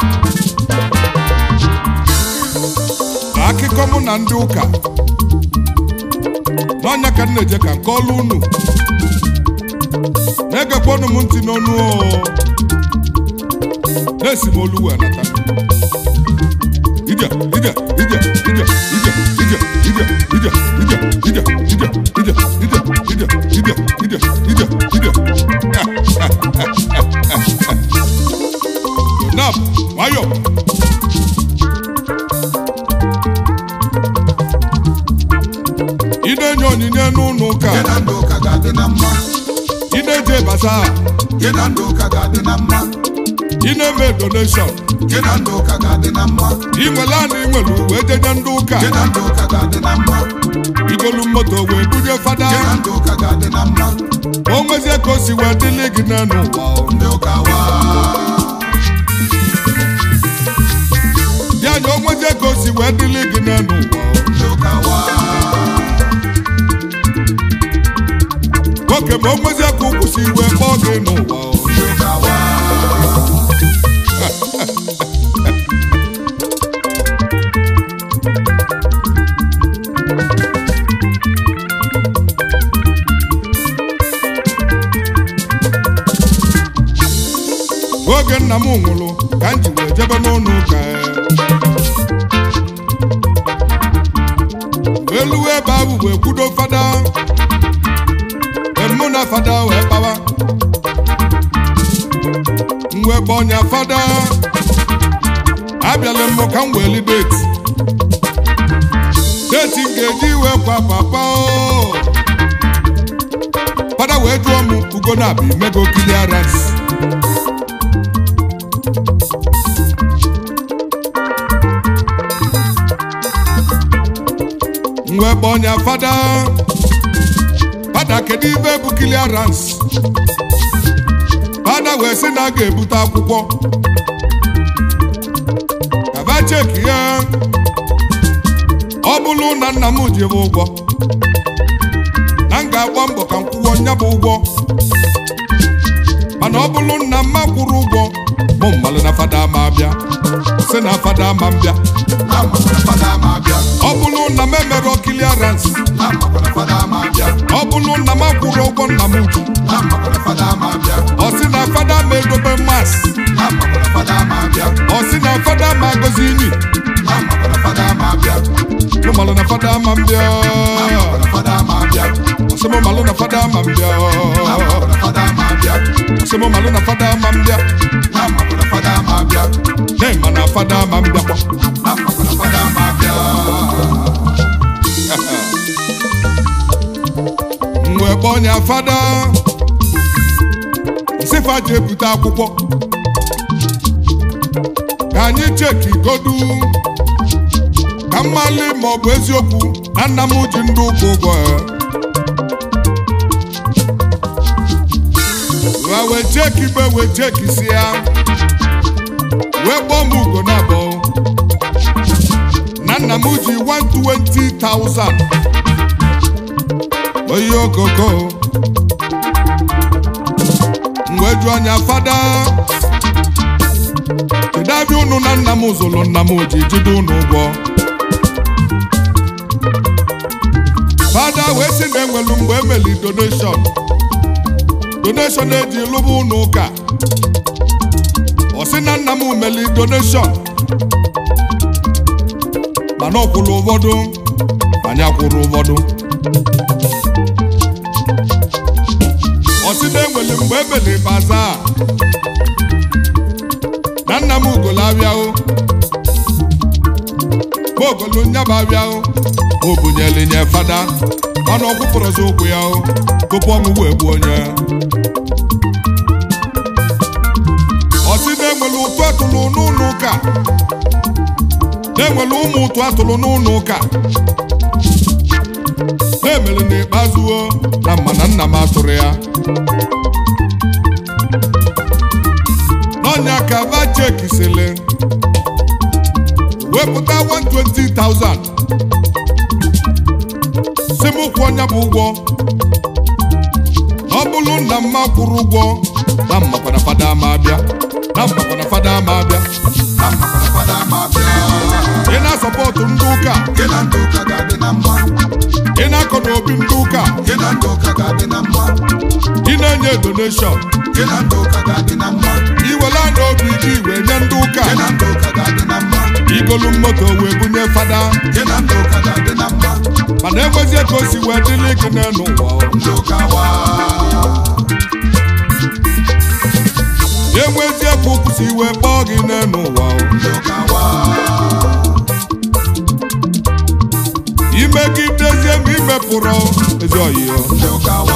na akụkọ mụ na ndị ụka n'ọnya ka m na-eje ka nke ọlụ unu na-egekwanụ m ntị n'ọnụ o na-esi m olu wee nata ije ije ije ije ije ije ije ije ije ije ije ije ije ije ije ije ije nap nwayọ ị na-enye onyinye n'ụlọ ụka Gị na ndị ụka ga-adị na mma. ị na-eje basa Gị na ndị ụka ga-adị na mma. ị na-eme donation Gị na ndị ụka ga-adị na mma. ị nwere anụ ị nwere uwe jeje ndị ụka Gị na ndị ụka ga-adị na mma. igolu moto wee bunye fada Gị na ndị ụka ga-adị na mma. o nwezie ka o si wee dịlị gị n'elu ụwa o. Ndị ụka wa. ya anya o nwezie ka o si wee dịlị gị n'elu ụwa o. Ndị ụka wa. nwoke ma o nwezie ka ụkwụ si wee kpọọ gị n'ụwa o. Ndị ụka wa. oge nna m nwụrụ ka m ji wee jebe n'ụlọ ụka wee luwe ebe ahụ wee kwudo fada mụ na fada wee kpawa m wee kpọọ ọnya fada abịala m ka m wee li deti deti m ga-eji wee kwa papa o fada wee jụọ m ugo na-abịa imego clearance m wee kpọọ ọnya fada fada kedu ibe bụ clearance fada wee sị na a ga-ebute akwụkwọ kaba cheki ya ọ bụrụ na nna m ji m ụgwọ na m ga-agba mbọ ka m kwụọ nya bụ ụgwọ mana ọ bụrụ nna m ma kwụrụ ụgwọ mụ mmalụ na fada ma abịa sị na fada ma m bịa Na mmakwara fada ma abịa. ọ bụrụ na m emerọ clearance Na mmakwara fada ma abịa. ọ bụrụ na m akwụrụ ụgwọ nna m ji Na mmakwara fada ma abịa. ọ sị na fada ma edobe mas Na mmakwara fada ma abịa. ọ sị na fada ma agọzi inyi Na mmakwara fada ma abịa. mụ malụ na fada ma m bịa Na mmakwara fada ma abịa. ọ sị mụ malụ na fada ma m bịa Na mmakwara fada ma abịa. ọ sị mụ malụ na fada ma m bịa Na mmakwara fada ma abịa. na-ema na fada ma m bịakwa Na mmakwara fada ma abịa. m wee kpọọ ọnya fada nsịfa ji ebute akwụkwọ ka anyị cheki godu ka mmali ma ọ bụ eziokwu na nna m ji ndị ụka ụgwọ ya. ha wee cheki be wee cheki si ya wee kpọọ m ugo na abụọ na nna m ji 120,000 oyi okoko mgbe ju anya fada kedu abịa unu na nna m zụrụ nna m ji jide unu ụgwọ fada wee sị na enwelu mgbe emeli donation donation eji lụba unu ụka ọ sị na nna m meli donation mana ọ kwụrụ ụfọdụ anyị akwụrụ ụfọdụ ọsị na-enwere mgbe emere baza na nna m ugolo abịahụ ma ogolo nyaba abịahụ o bunyere nye fada mana ọ kwụpụrụzi ụkwụ ya hụ tupu ọnwụ wee gbuo onye ọsị na-enwere ụtụ atụrụ n'ụlọ ụka na-enwere ụmụ ụtụ atụrụ n'ụlọ ụka na-emere n'ikpeazụ o, na mma na nna m atụrụ ya n'ọnya ka va chekisịlị wepụta 120,000 si m kwụọ ọnya bụ ụgwọ na ọ bụrụ na mma kwụrụ ụgwọ na mmakwana fada ma abịa na mmakwana fada ma abịa na mmakwara fada ma bịa ị na-asọpọtụ ndị ụka gị na ndị ụka ga-adị na mma ị na-akọ n'obi ndị ụka gị na ndị ụka ga-adị na mma ị na-enye donation gị na ndị ụka ga-adị na mma iwela n'obi gị wee nye ndị ụka gị na ndị ụka ga-adị na mma igolu moto wee bunye fada gị na ndị ụka ga-adị na mma mana ekwezie ka o si wee dịrị gị n'elu ụwa ndị ụka wa enwezie ka ụkwụ si wee kpọọ gị n'elu ụwa ndị ụka wa imegidezie ma imepụrụ ezi ọyịyọ ndị ụka wa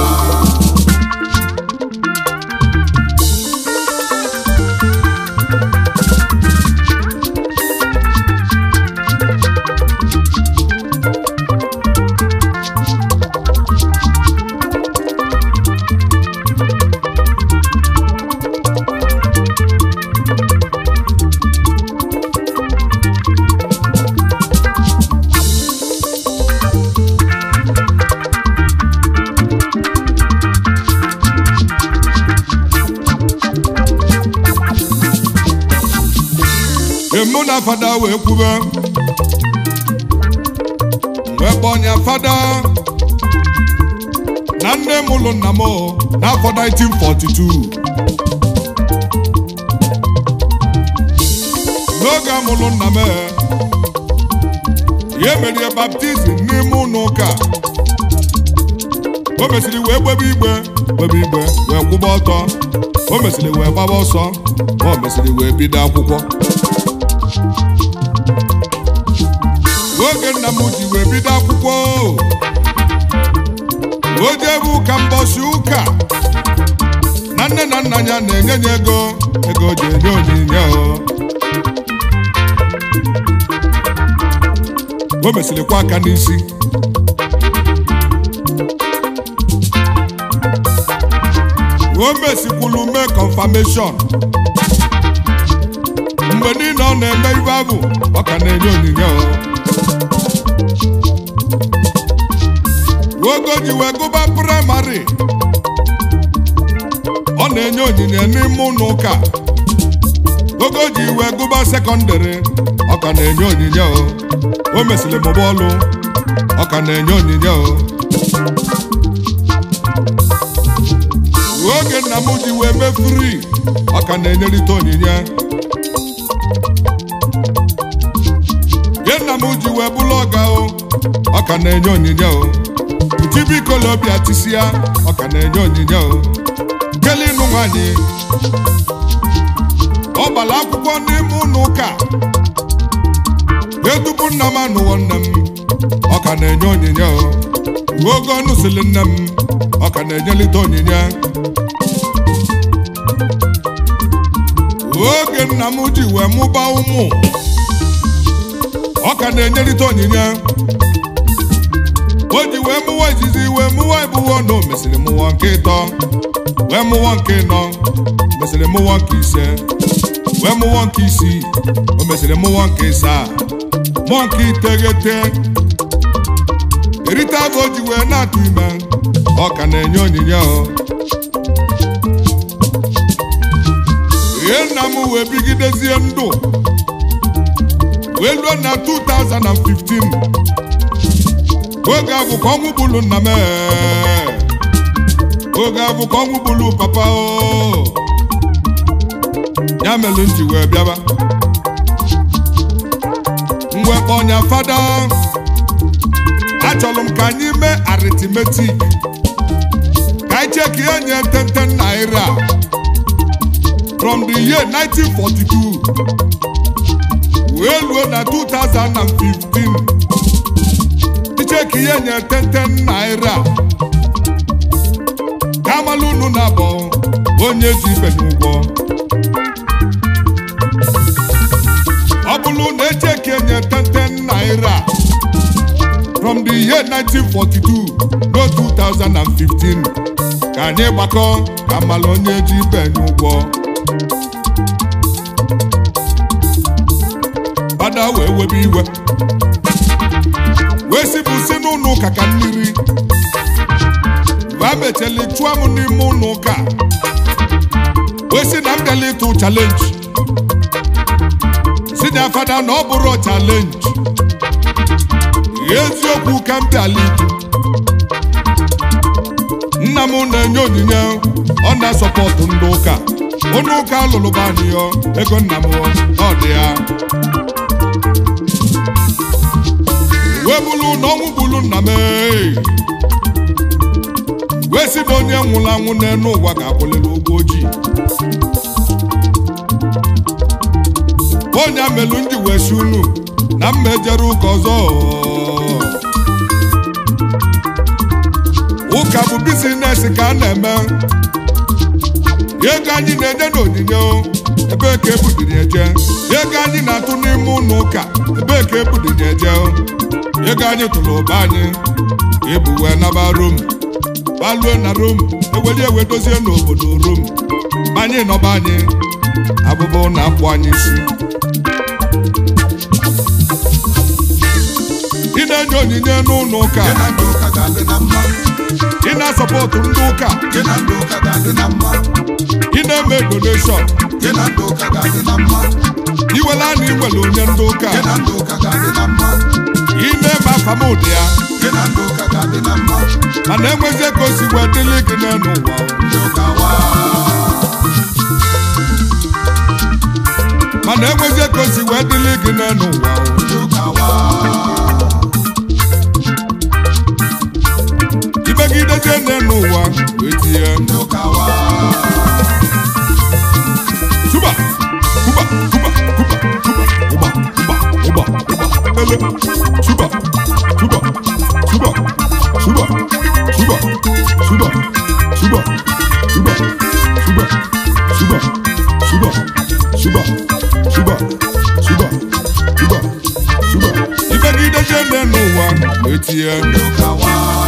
emu na fada wee kwube wee kpọnya fada na nne m ụlụ nna m n'afọ 1942 n'oge amụlụ nna m ya emerie baptizim n'ime ụlọ ụka o mesịrị wee gbebe igbe gbebe igbe wee kwụba ọtọ o mesịrị wee gbaba ọsọ o mesịrị wee bido akwụkwọ oge nna m ji wee bido akwụkwọ o jebe ụka mbọsị ụka na nne na nna ya na-enye ya ego ego o ji enye onyinye o o mesịrịkwa aka n'isi o mesikwulu mee confirmation mgbe niile ọ na-eme ibe abụ ọ ka na-enye onyinye o ogo ji wee gụba praịmarị ọ na-enye onyinye n'ime ụlọ ụka ogo ji wee gụba sekọndịrị ọ ka na-enye onyinye o o mesịrị mụba ọlụ ọ ka na-enye onyinye o oge nna m ji wee mee fri ọ ka na-enyerịta onyinye ge nna m ji wee bụrụ ọga o ọ ka na-enye onyinye o utibikolobịa tisịa ọ ka na-enye onyinye o kele ịnụ nwanyị ọ gbara akwụkwọ n'ime ụlọ ụka edupu nna m anụwo nne m ọ ka na-enye onyinye o oge ọ nụsịrị nne m ọ ka na-enyelite onyinye oge nna m ji wee mụba ụmụ ọ ka na-enyerịta onyinye o ji wee mụwa izizi wee mụwa ịbụwo na o mesịrị mụwa nke ịtọ wee mụwa nke ịnọ mesịrị mụwa nke ise wee mụwa nke isii o mesịrị mụwa nke ịsaa mụọ nke iteghete erite afọ o ji wee na-atụ ime ọ ka na-enye onyinye o ihe nna m wee bigidezie ndụ wee luo na 2015 oge ahụ ka ọnwụ gburu nna m ee. oge ahụ ka ọnwụ gburu papa o ya mere m ji wee bịaba mwekpa ọnya fada achọrọ m ka anyị mee aritmetik ka anyị cheki ihe nye 10 naira from the year 1942 wee luo na 2015 icheki ihe nye 10 naira ka amala unu na-abọ onye ji ibe n'ụgwọ ọ bụrụ na echeki enye 10 naira from the year 1942 ruo 2015 ka anyị gbakọ ka amala onye ji ibe n'ụgwọ fada wee webe iwe wee sipụ si n'ụlọ ụka ka mmiri wee mechali chụọ m n'ime ụlọ ụka wee si na m bịala ịtụ chalenji ya fada na ọ bụrụ chalenji eziokwu ka m bịala nna m na-enye onyinye ọ na-asọpọtụ ndị ụka onye ụka lụrụ be anyị yọ ego nna m ọ dị ya wee bụrụ na ọnwụ bụrụ nna m ee. wee sị na onye nwụrụ anwụ n'elu ụwa ga-akwụlịrị ụgwọ ojii onye amelu ndị wee si unu na mma ejere ụka ọzọ ụka bụ bizinesi ka a na-eme ego anyị na-enye n'onyinye o, ebee ka ebudiri eje ego anyị na-atụ n'ime ụlọ ụka ebee ka ebudiri eje o? ego anyị tụrụ ụba anyị ebu wee naba rom balue na rom eweli ewe dozie n'obodo rom anyị nọba anyị abụbụ na akpụ anyị isi ị na-enye onyinye n'ụlọ ụka gị na ndị ụka ga-adị na mma ị na-asọpọtụ ndị ụka gị na ndị ụka ga-adị na mma ị na-eme doneshọn gị na ndị ụka ga-adị na mma iwela na iwere onye ndị ụka gị na ndị ụka ga-adị na mma ị na-eme afamụdị ya gị na ndị ụka ga-adị na mma mana enwezie ka o si wee dịrị gị n'elu ụwa ndị ụka wa mana enwezie ka o si wee dịrị gị n'elu ụwa ndị ụka wa imegidezie n'elu ụwa wee tinye ndị ụka wa Cuba, Cuba, Cuba, Cuba, Cuba, Cuba, Cuba, Cuba, Cuba, ele, Cuba, Cuba, Cuba, Cuba, Cuba, Cuba, Cuba, Cuba, Cuba, Cuba, Cuba, Cuba, Cuba, Cuba, Cuba, Cuba. Ibegide jẹ́ nínú wa, wetie. ndị ụka wa